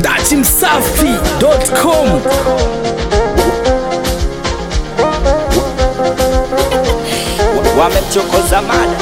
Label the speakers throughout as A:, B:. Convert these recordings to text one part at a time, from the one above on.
A: dachimsafi.com
B: wamemchokoza mada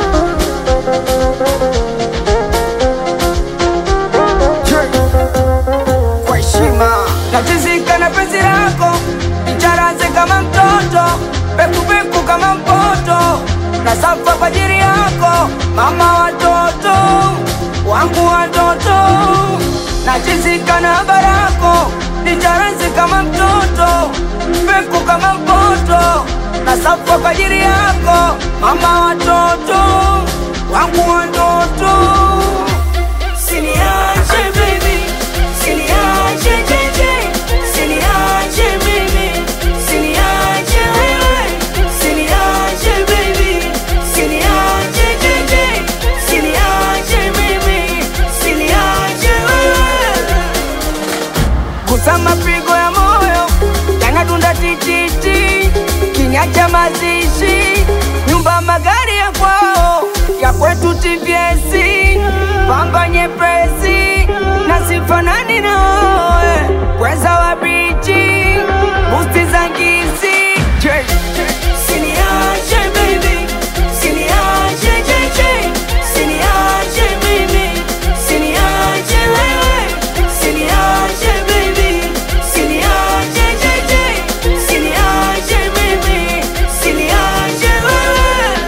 C: kwa heshima natizika na penzi lako icharaze kama mtoto pekupeku kama mpoto na safa kwa ajili yako mama watoto wangu watoto natizika na barako nicharaze kama mtoto peku kama mpoto na safa kwa ajili yako mama watoto wangu watoto Siniache baby, siniache JJ, siniache mimi, siniache wewe, siniache baby, siniache JJ, siniache mimi, siniache wewe. Gusa mapigo ya moyo yanadunda tititi, kinyacha mazishi, nyumba magari ya kwao, ya kwetu TVS, pamba nyepesi na sifanani na wewe, weza wa bichi, busti za ngisi, siniache baby, siniache JJ, siniache mimi, siniache wewe, siniache baby, siniache JJ, siniache mimi, siniache wewe.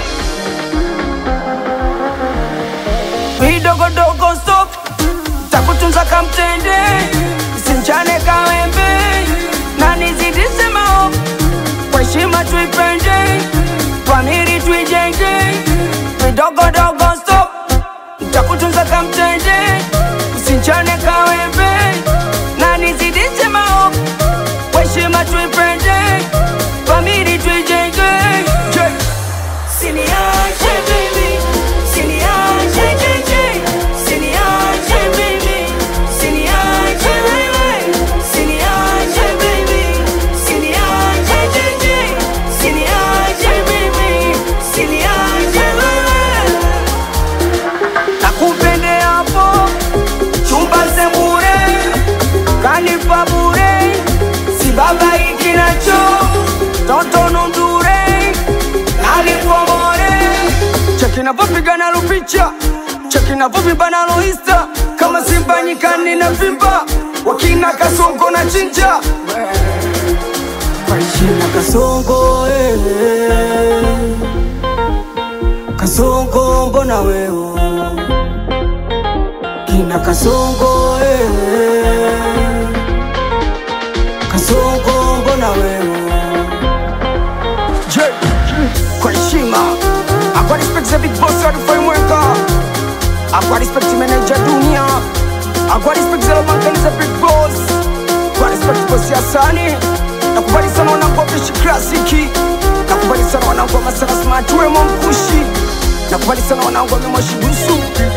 C: vidogodogo stop takutunza kamtende simchane kawembe na nizidise mao kwa heshima tuipende famili tuijenge vidogodogo stop takutunza kamtende simchane kawembe na nizidise mao kwa heshima tuipende famili tuijenge yeah. Siniache baby, siniache JJ, siniache mimi, siniache wewe, siniache baby, siniache JJ, siniache mimi, siniache wewe. Nakupende hapo chumba sembure, kanipa bure, si baba ikinacho toto nundure alipomore cheki navyopigana lupicha cheki navyovimba loista kama simba nyikani na vimba wakina kasongo na chinja kwaishina kasongo eh. kasongo mbona weo kina kasongo eh. kasongo mbona weo Je, kwa heshima akwa respect za big boss wa Rufai akwa respect manager dunia akwa respect za lomankani za big boss kwa respect boss ya sani nakubali sana wanangu wa Fresh klasiki nakubali sana wanangu wa masara smart wemo mkushi nakubali sana wanangu wa memoshi dusu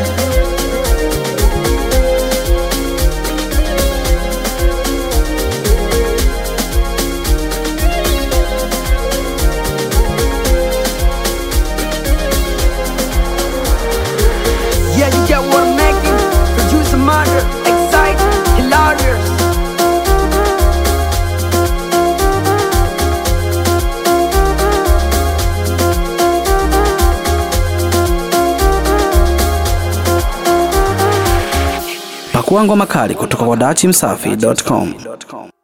C: Yeah, you get what I'm making. Producer murder, excite, hilarious.
A: pakua ngoma kali kutoka kwa dachimsafi.com